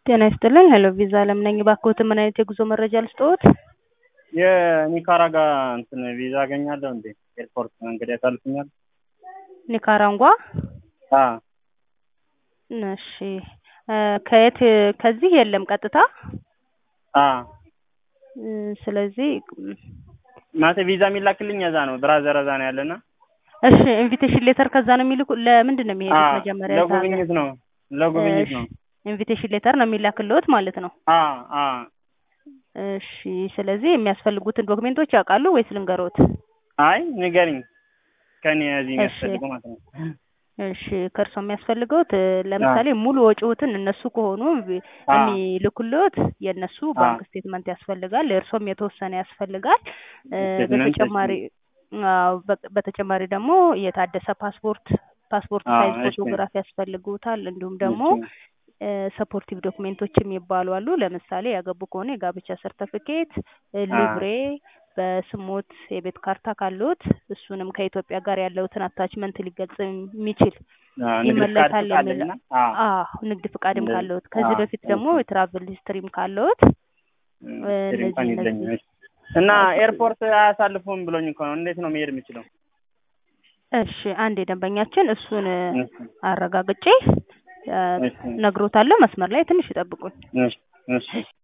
ጤና ይስጥልኝ ሄሎ ቪዛ አለም ነኝ። እባክዎትን ምን አይነት የጉዞ መረጃ ልስጥዎት? የኒካራጋ እንትን ቪዛ አገኛለሁ እንዴ? ኤርፖርት መንገድ ያሳልፉኛል? ኒካራንጓ? አ እሺ እ ከየት ከዚህ የለም ቀጥታ አ እ ስለዚህ ማለት ቪዛ የሚላክልኝ እዛ ነው። ብራዘር እዛ ነው ያለና እሺ ኢንቪቴሽን ሌተር ከዛ ነው የሚልኩ ለምንድን ነው አ የሚሄዱት መጀመሪያ እዛ ሀገር? ለጉብኝት ነው ለጉብኝት ነው። ኢንቪቴሽን ሌተር ነው የሚላክልዎት ማለት ነው። አ አ እሺ ስለዚህ የሚያስፈልጉትን ዶክሜንቶች ያውቃሉ ወይስ ልንገሮት? አይ ንገሪኝ ከኔ እዚህ እሺ የሚያስፈልገው ማለት ነው። እሺ ከእርሶ የሚያስፈልገውት እ ለምሳሌ ሙሉ ወጪዎትን እነሱ ከሆኑ ቪ- አ የሚልኩልዎት የእነሱ አ ባንክ ስቴትመንት ያስፈልጋል። የእርሶም የተወሰነ ያስፈልጋል። እ ስቴትመንት በተጨማሪ አዎ በ- በተጨማሪ ደግሞ የታደሰ ፓስፖርት ፓስፖርት አ ሳይዝ እሺ ፎቶግራፍ ያስፈልጉታል። እንዲሁም ደግሞ እሺ ሰፖርቲቭ ዶክሜንቶች የሚባሉ አሉ። ለምሳሌ ያገቡ ከሆነ የጋብቻ ሰርተፊኬት፣ አ ሊብሬ፣ በስሞት የቤት ካርታ ካለዎት እሱንም ከኢትዮጵያ ጋር ያለውትን አታችመንት ሊገልጽ የሚችል አ ንግድ ፍቃድ ይመለሳል ፍቃድ የሚል አለኝና አ አዎ ንግድ ፍቃድም እንደዚህ ካለዎት አ ከዚህ በፊት ደግሞ እሺ የትራቭል ሂስትሪም ካለዎት እም እ ስሪ እንኳን እነዚህ የለኝም። እነዚህ እሺ እና እሱ ኤርፖርት አያሳልፉም ብሎኝ እኮ ነው። እንዴት ነው መሄድ የምችለው? እሺ አንድ የደንበኛችን እሱን እ እሺ አረጋግጬ እ እሺ ነግሮታለሁ። መስመር ላይ ትንሽ ይጠብቁኝ። እሺ እሺ